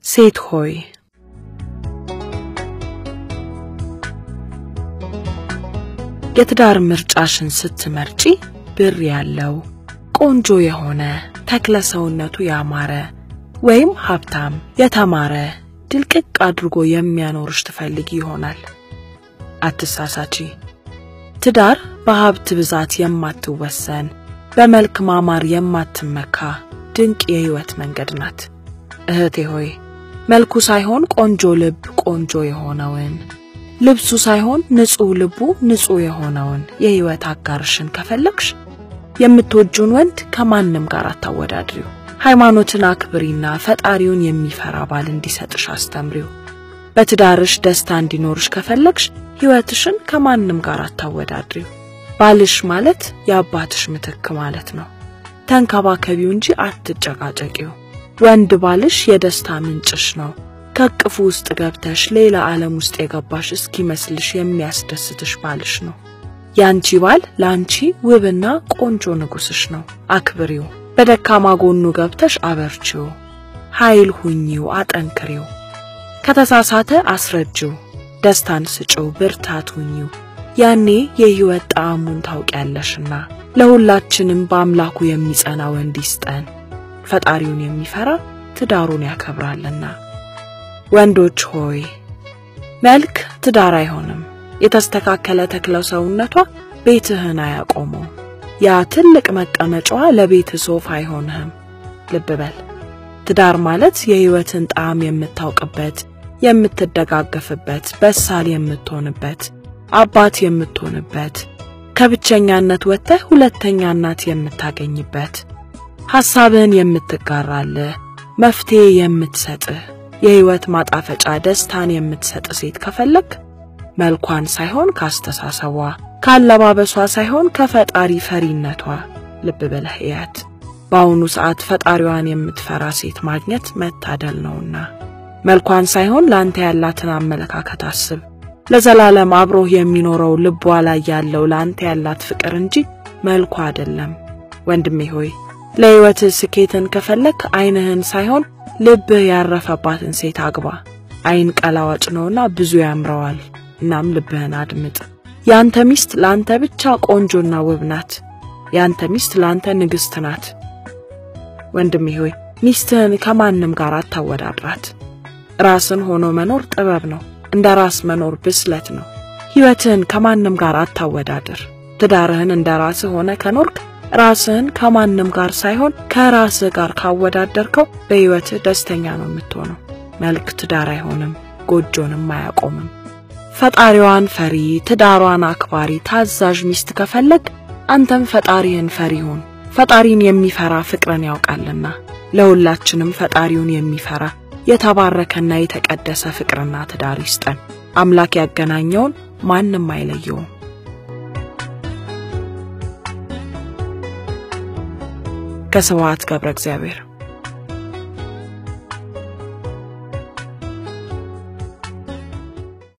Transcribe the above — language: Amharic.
ሴት ሆይ የትዳር ምርጫሽን ስትመርጪ ብር ያለው ቆንጆ የሆነ ተክለ ሰውነቱ ያማረ ወይም ሀብታም የተማረ ድልቅቅ አድርጎ የሚያኖርሽ ትፈልጊ ይሆናል። አትሳሳቺ። ትዳር በሀብት ብዛት የማትወሰን በመልክ ማማር የማትመካ ድንቅ የህይወት መንገድ ናት። እህቴ ሆይ መልኩ ሳይሆን ቆንጆ ልብ ቆንጆ የሆነውን ልብሱ ሳይሆን ንጹሕ ልቡ ንጹሕ የሆነውን የህይወት አጋርሽን ከፈለግሽ የምትወጁን ወንድ ከማንም ጋር አታወዳድሪው። ሃይማኖትን አክብሪና ፈጣሪውን የሚፈራ ባል እንዲሰጥሽ አስተምሪው። በትዳርሽ ደስታ እንዲኖርሽ ከፈለግሽ ህይወትሽን ከማንም ጋር አታወዳድሪው። ባልሽ ማለት የአባትሽ ምትክ ማለት ነው። ተንከባከቢው እንጂ አትጨቃጨቂው። ወንድ ባልሽ የደስታ ምንጭሽ ነው። ከቅፉ ውስጥ ገብተሽ ሌላ ዓለም ውስጥ የገባሽ እስኪመስልሽ የሚያስደስትሽ ባልሽ ነው። ያንቺ ባል ለአንቺ ውብና ቆንጆ ንጉስሽ ነው። አክብሪው። በደካማ ጎኑ ገብተሽ አበርቺው። ኃይል ሁኚው፣ አጠንክሪው። ከተሳሳተ አስረጅው፣ ደስታን ስጭው፣ ብርታት ሁኚው። ያኔ የህይወት ጣዕሙን ታውቂያለሽና ለሁላችንም በአምላኩ የሚጸና ወንድ ይስጠን። ፈጣሪውን የሚፈራ ትዳሩን ያከብራልና። ወንዶች ሆይ መልክ ትዳር አይሆንም። የተስተካከለ ተክለው ሰውነቷ ቤትህን አያቆመው። ያ ትልቅ መቀመጫዋ ለቤት ሶፋ አይሆንህም። ልብ በል ትዳር ማለት የህይወትን ጣዕም የምታውቅበት፣ የምትደጋገፍበት፣ በሳል የምትሆንበት፣ አባት የምትሆንበት፣ ከብቸኛነት ወጥተህ ሁለተኛ እናት የምታገኝበት፣ ሐሳብህን የምትጋራልህ፣ መፍትሄ የምትሰጥህ፣ የህይወት ማጣፈጫ ደስታን የምትሰጥ ሴት ከፈለግ መልኳን ሳይሆን ካስተሳሰቧ፣ ካለባበሷ ሳይሆን ከፈጣሪ ፈሪነቷ ልብ ብለህ እያት። በአሁኑ ሰዓት ፈጣሪዋን የምትፈራ ሴት ማግኘት መታደል ነውና መልኳን ሳይሆን ለአንተ ያላትን አመለካከት አስብ። ለዘላለም አብሮህ የሚኖረው ልቧ ላይ ያለው ለአንተ ያላት ፍቅር እንጂ መልኳ አይደለም። ወንድሜ ሆይ ለህይወትህ ስኬትን ከፈለክ ዓይንህን ሳይሆን ልብህ ያረፈባትን ሴት አግባ። ዓይን ቀላዋጭ ነውና ብዙ ያምረዋል። እናም ልብህን አድምጥ። ያንተ ሚስት ለአንተ ብቻ ቆንጆና ውብ ናት። ያንተ ሚስት ለአንተ ንግሥት ናት። ወንድሜ ሆይ ሚስትህን ከማንም ጋር አታወዳድራት። ራስን ሆኖ መኖር ጥበብ ነው። እንደ ራስ መኖር ብስለት ነው። ሕይወትህን ከማንም ጋር አታወዳድር። ትዳርህን እንደ ራስህ ሆነ ከኖርክ ራስህን ከማንም ጋር ሳይሆን ከራስህ ጋር ካወዳደርከው በሕይወትህ ደስተኛ ነው የምትሆነው። መልክ ትዳር አይሆንም፣ ጎጆንም አያቆምም። ፈጣሪዋን ፈሪ፣ ትዳሯን አክባሪ፣ ታዛዥ ሚስት ከፈለግ አንተም ፈጣሪህን ፈሪ ሁን። ፈጣሪን የሚፈራ ፍቅርን ያውቃልና ለሁላችንም ፈጣሪውን የሚፈራ የተባረከና የተቀደሰ ፍቅርና ትዳር ይስጠን። አምላክ ያገናኘውን ማንም አይለየውም። ከስብሐት ገብረ እግዚአብሔር